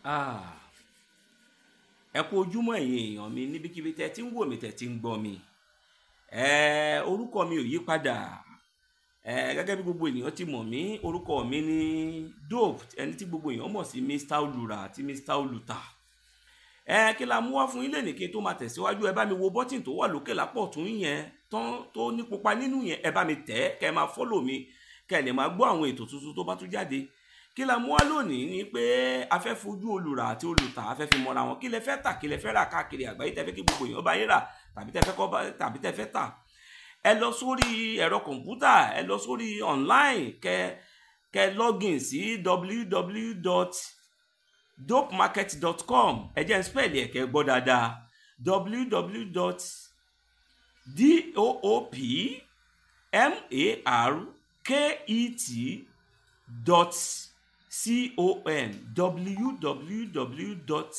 Ah, ẹ kú ojúmọ́ ẹ̀yin èèyàn mi níbikíbi tẹ́ ti ń wò mí tẹ́ ti ń gbọ́ mi ẹ orúkọ mi ò yí padà ẹ gẹ́gẹ́ bí gbogbo ènìyàn ti mọ̀ mí orúkọ mi ní dope ẹni tí gbogbo èèyàn mọ̀ sí mr olùrà àti mr olùtà ẹ kí la mú wá fún yín lẹ́nìí kí n tó máa tẹ̀síwájú ẹ bá mi wo bọ́tìn tó wà lókè lápọ̀ tún yẹn tán tó ní pupa nínú yẹn ẹ bá mi tẹ̀ ẹ́ kẹ́ ẹ máa fọ́lò mi kẹ́ ẹ lè máa gbọ́ àwọn ètò tuntun tó bá tún jáde kí la mú wá lónìí ni pé a fẹ́ fojú olùrà àti olùtà a fẹ́ fi mọ́ra wọn kí lẹ fẹ́ tà kí lẹ fẹ́ rà káàkiri àgbáyé tẹ́ fẹ́ kí gbogbo èèyàn bá yín rà tàbí tẹ́ fẹ́ kọ́ bá tàbí tẹ́ fẹ́ tà ẹ lọ sórí ẹ̀rọ kọ̀ǹpútà ẹ lọ sórí online kẹ kẹ login sí www.dopemarket.com ẹ jẹ́ n spell ẹ̀ kẹ́ gbọ́ dáadáa www.dopemarket dot com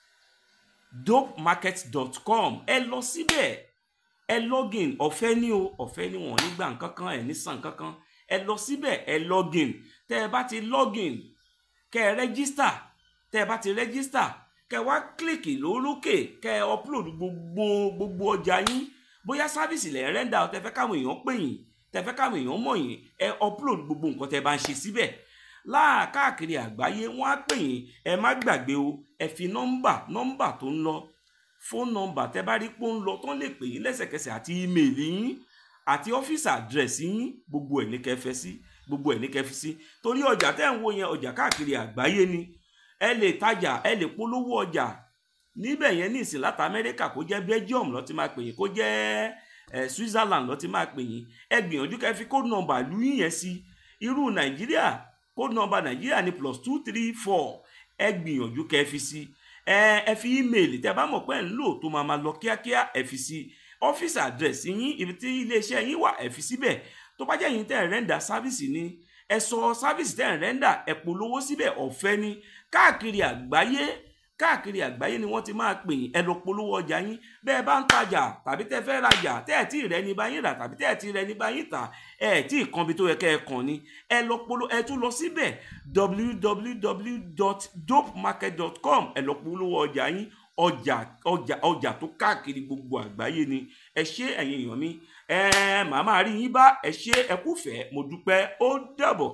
www.dopemarket.com ẹ lọ síbẹ̀ ẹ login ọ̀fẹ́ ní o ọ̀fẹ́ ní wọn nígbà nkankan ẹ̀ ní san nkankan ẹ lọ síbẹ̀ ẹ login tẹ́ ẹ bá ti login kẹ́ ẹ rẹ́gísítà tẹ́ ẹ bá ti rẹ́gísítà kẹ́ ẹ wá kílìkì lórókè kẹ́ ẹ upload gbogbo gbogbo ọjà yín bóyá sáfìsì lẹ̀ ń rẹ́ńdà tẹ́ fẹ́ káwọn èèyàn pè yín tẹ́ fẹ́ káwọn èèyàn mọ̀ yín ẹ upload gbogbo nǹkan tẹ́ bá ń ṣe síbẹ̀ láàkáàkiri àgbáyé wọ́n á pè yín ẹ má gbàgbé o ẹ fi nọ́mbà nọ́mbà tó ń lọ fóònù nọ́mbà tẹ́ bá rí pé ó ń lọ tán lè pè yín lẹ́sẹ̀kẹsẹ̀ àti ímeèlì yín àti ọ́fíìsì àdírẹ́sì yín gbogbo ẹ̀ ní kẹfẹ́ sí gbogbo ẹ̀ ní kẹfí sí torí ọjà tẹ́ ń wo yẹn ọjà káàkiri àgbáyé ni ẹ lè tajà ẹ lè polówó ọjà níbẹ̀ yẹn ní ìsìn láti amẹ́ríkà kó jẹ́ belgium ló ti máa pè yín kó jẹ́ ẹ switzerland ló ti máa pè yín ẹ gbìyànjú kẹfí kóòdù nọ́mbà lú yín yẹn sí irú nàìjíríà kóòdù nọ́mbà nàìjíríà ní plus two three four ẹ gbìyànjú kẹfí sí ẹ ẹ fi ímeèlì tẹ́ bá mọ̀ pé ń lò tó máa máa lọ kíákíá ẹ fi sí ọ́fíìsì àdírẹ́sì yín ibi tí iléeṣẹ́ yín wà ẹ fi síbẹ̀ tó bá jẹ́ yín tẹ́ ẹ̀ rẹ́ńdà sáfìsì ni ẹ sọ sáfìsì tẹ́ ẹ̀ rẹ́ńdà ẹ polówó síbẹ̀ ọ̀fẹ́ ni káàkiri àgbáyé káàkiri àgbáyé ni wọ́n ti máa pè yín ẹ lọ polówó ọjà yín bẹ́ẹ̀ bá ń tajà tàbí tẹ́ fẹ́ rajà tẹ́ ẹ̀ tí ì rẹ́ ní báyìí rà tàbí tẹ́ ẹ̀ tí ì rẹ́ ní báyìí tà ẹ̀ tí ì kan bí tó yẹ kẹ́ ẹ kàn ní ẹ lọ polówó ẹ tún lọ síbẹ̀ www.dopemarket.com ẹ lọ polówó ọjà yín ọjà ọjà ọjà tó káàkiri gbogbo àgbáyé ni ẹ ṣé ẹ̀yin èèyàn mi ẹ màá máa rí yín bá ẹ ṣé ẹ kúfẹ̀ẹ́ mo dúpẹ́ ó dàbọ̀.